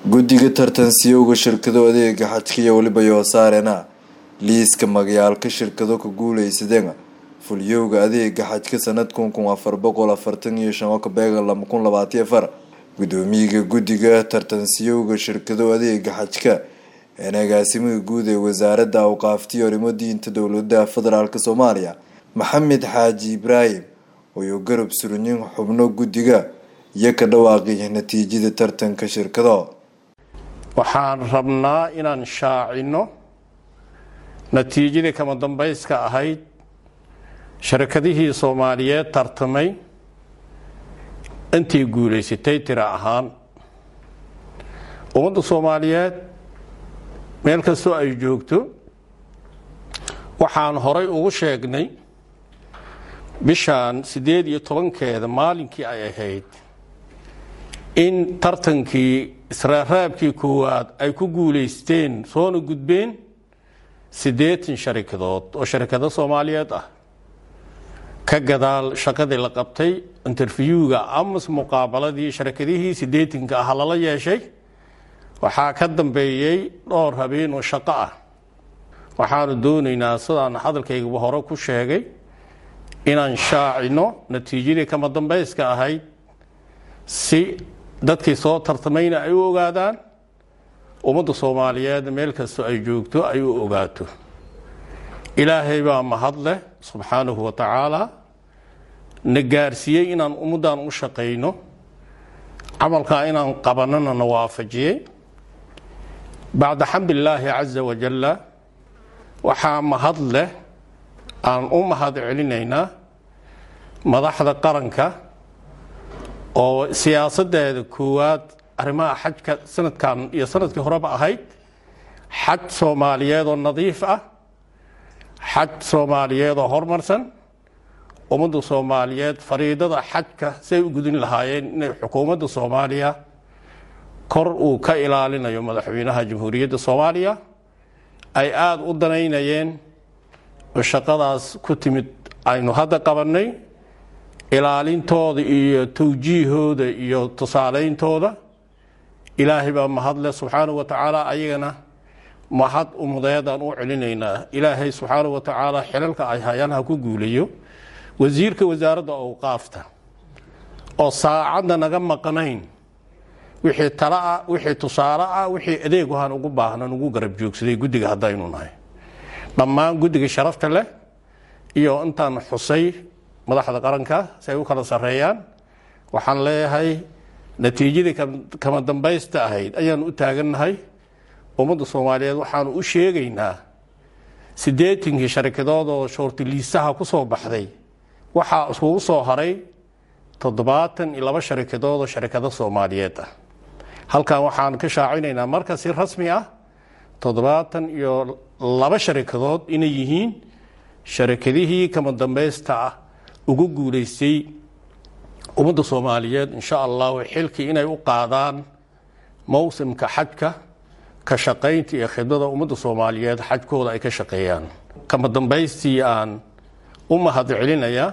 guddiga tartansiyowga shirkado adeega xajka iyo weliba yoosaarena liiska magayaalka shirkado ka guuleysadeen fulyowga adeega xajka sanadkun kun afar boqol afartan iyo shan oo ka beegan laba kun labaatiyo afar gudoomiyaga guddiga tartansiyowga shirkado adeega xajka een agaasimaha guud ee wasaaradda awqaaftiyo arrimo diinta dowlada federaalk soomaaliya maxamed xaaji ibraahim ooyu garab surinyin xubno guddiga iyo ka dhawaaqay natiijada tartanka shirkado waxaan rabnaa inaan shaacino natiijadii kama dambayska ahayd shirkadihii soomaaliyeed tartamay intii guulaysatay tira ahaan ummadda soomaaliyeed meel kastoo ay joogto waxaan horay ugu sheegnay bishan siddeed iyo tobankeeda maalinkii ay ahayd in tartankii israaraabkii koowaad ay ku guulaysteen soona gudbeen siddeetan sharikadood oo sharikado soomaaliyeed ah ka gadaal shaqadii la qabtay interviewga amas muqaabaladii sharikadihii siddeetanka ah lala yeeshay waxaa ka dambeeyey dhowr habeen oo shaqo ah waxaanu doonaynaa sidaan hadalkaygaba hore ku sheegay inaan shaacino natiijadii kama dambayska ahayd si dadkii soo tartamayna ay u ogaadaan ummadda soomaaliyeed meel kastoo ay joogto ay u ogaato ilaahay baa mahad leh subxaanahu wa tacaala na gaarsiiyey inaan ummaddan u shaqayno camalkaa inaan qabanana na waafajiyey bacda xamdillaahi caza wajalla waxaa mahad leh aan u mahad celinaynaa madaxda qaranka oo siyaasadeeda koowaad arrimaha xajka sanadkan iyo sanadkii horeba ahayd xaj soomaaliyeed oo nadiif ah xaj soomaaliyeed oo horumarsan ummadda soomaaliyeed fariidada xajka say u gudin lahaayeen inay xukuumadda soomaaliya kor uu ka ilaalinayo madaxweynaha jamhuuriyadda soomaaliya ay aada u danaynayeen oo shaqadaas ku timid aynu hadda qabannay ilaalintooda iyo tawjiihooda iyo tusaaleyntooda ilaahay baa mahadle subxaanahu wa tacaala ayagana mahad umudeedaan u celinaynaa ilaahay subxaanahu wa tacaala xilalka ay hayaan ha ku guulayo wasiirka wasaaradda awqaafta oo saacadda naga maqnayn wixii tala ah wixii tusaale ah wixii adeeguhan ugu baahnan ugu garab joogsaday guddiga haddaynu nahay dhammaan guddiga sharafta leh iyo intaan xusay madaxda qaranka si ay u kala sarreeyaan waxaan leeyahay natiijadii kama dambaysta ahayd ayaanu u taagannahay ummadda soomaaliyeed waxaanu u sheegaynaa siddeetankii sharikadood oo shoortiliisaha ku soo baxday waxaa iskugu soo haray toddobaatan iyo laba sharikadood oo sharikado soomaaliyeed ah halkan waxaan ka shaacinaynaa marka si rasmi ah toddobaatan iyo laba sharikadood inay yihiin sharikadihii kama dambaysta ah ugu guulaystay ummadda soomaaliyeed insha allahu xilkii inay u qaadaan mowsimka xajka ka shaqaynta iyo khidmada ummadda soomaaliyeed xajkooda ay ka shaqeeyaan kama dambaystii aan u mahad celinayaa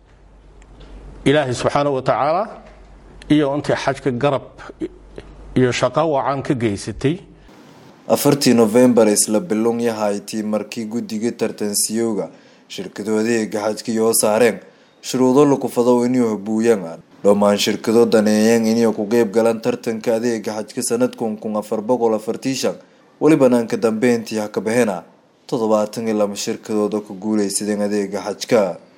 ilaahay subxaanahu wa tacaala iyo intii xajka garab iyo shaqo wacan ka geysatay afartii novembar isla bilong yahaytii markii guddiga tartansiyowga shirkado adeega xajka yoo saareen shuruudo lakufado inuu habuuyaan dhammaan shirkado daneeyeen inay ku qeyb galaan tartanka adeega xajka sanadkun kun afar boqol afartii shan weli banaanka dambeyntii ha ka baxena toddobaatan iyo laba shirkadood oo ku guuleysadeen adeega xajka